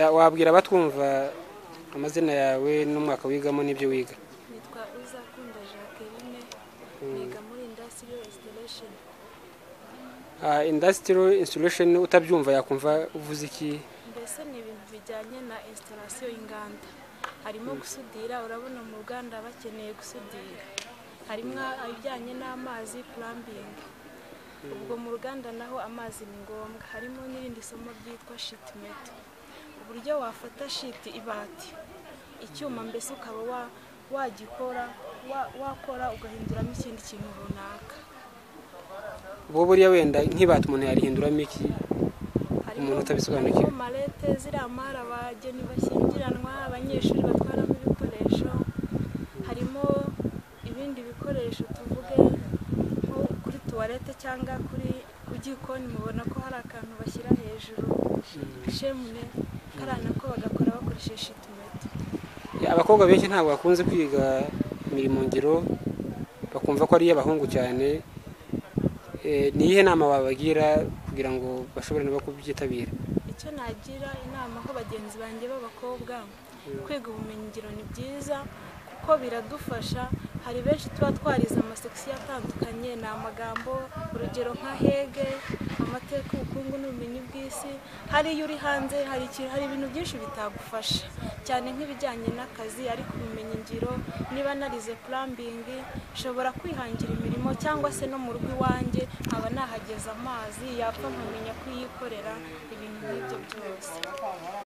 wabwira abatwumva amazina yawe n'umwaka wigamo n'ibyo wiga nitwa uzakunda jacqueline niga muri indasitiriyo esitiresheni indasitiro insitirasheni utabyumva yakumva uvuze iki mbese ni ibintu bijyanye na esitarasiyo y'inganda harimo gusudira urabona mu ruganda bakeneye gusudira harimo ibijyanye n'amazi purambingi ubwo mu ruganda naho amazi ni ngombwa harimo n'irindi somo ryitwa shitimeto uburyo wafata shiti ibati icyuma mbese ukaba wa- wagikora wa- wakora ugahinduramo ikindi kintu runaka bo buriya wenda nk'ibata umuntu yarihinduramo iki Umuntu utabisobanukiwe. harimo marete ziriya mari abageni bashyingiranwa abanyeshuri batwaramo ibikoresho harimo ibindi bikoresho tuvuge nko kuri tuwarete cyangwa kuri ku gikoni mubona ko hari akantu bashyira hejuru shemune kariya nako bagakora bakoresheje shitumeti abakobwa benshi ntabwo bakunze kwiga imirimo ngiro bakumva ko ari iy'abahungu cyane Eh, ni iyihe nama wabagira kugira ngo bashobore nabo kubyitabira icyo nagira inama ko bagenzi banjye b'abakobwa kwiga ubumenyingiro ni byiza kuko biradufasha hari benshi tuba twarize amasekisiyo atandukanye ni amagambo urugero nka hege amateka ubukungu n'ubumenyi bw'isi hari iyo uri hanze hari ikintu hari ibintu byinshi bitagufasha cyane nk'ibijyanye n'akazi ariko ubumenyingiro niba narize purambingi nshobora kwihangira imirimo cyangwa se no mu rugo iwanjye nkaba nahageza amazi yapfa nkamenya kuyikorera ibintu nk'ibyo byose